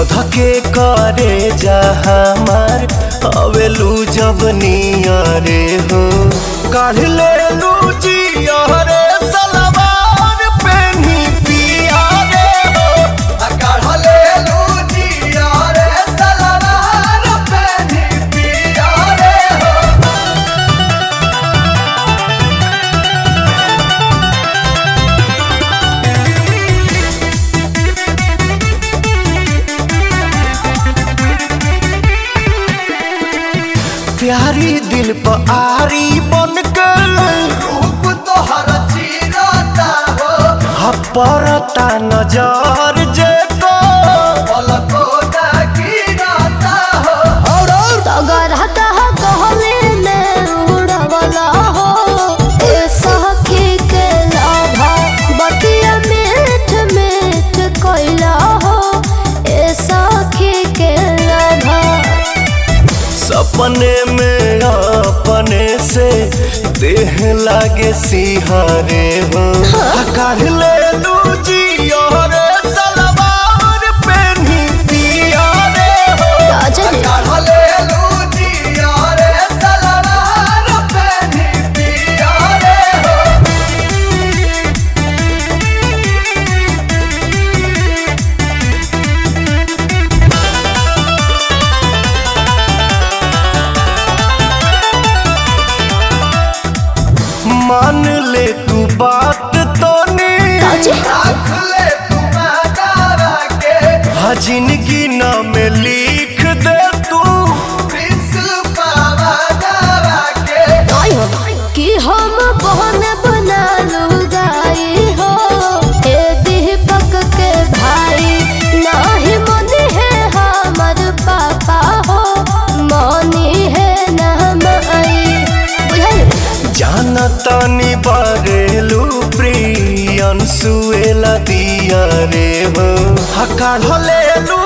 धधके करे जा हमार अवेलू जब नियरे हो काढ़ ले लू जियरे सलवार पेनी पिया रे हो आ काढ़ ले लू जियरे सलवार पेनी पिया रे हो प्यारी दिल पर आरी बन के रूप तोहर चीरता हो हपरता नजर जे को पलको गिरता हो और और तगर हतह कहले में उड़वला हो ए सखी के लाभा बतिया मीठ मीठ कोइला हो ए सखी के लाभा सपने में अपने से देह लागे सिहारे हो काढ़ ले लू जियोरे सलवार पेनी पिया रे हो राजन काढ़ ले लू जियोरे सलवार पेनी पिया रे हो मान ले तू बात तो राजन रख ले तू दावा के हाँ जिंदगी नाम लिख दे तू पावा दावा के आई हो कि हम बहन बना लुगाई हो ए दीपक के भाई नाही मनी है हमर पापा हो मनी है नाम आई बुझाई जाना तानी बारेलू प्रियन सुएला दिया रे हो हकार ले लू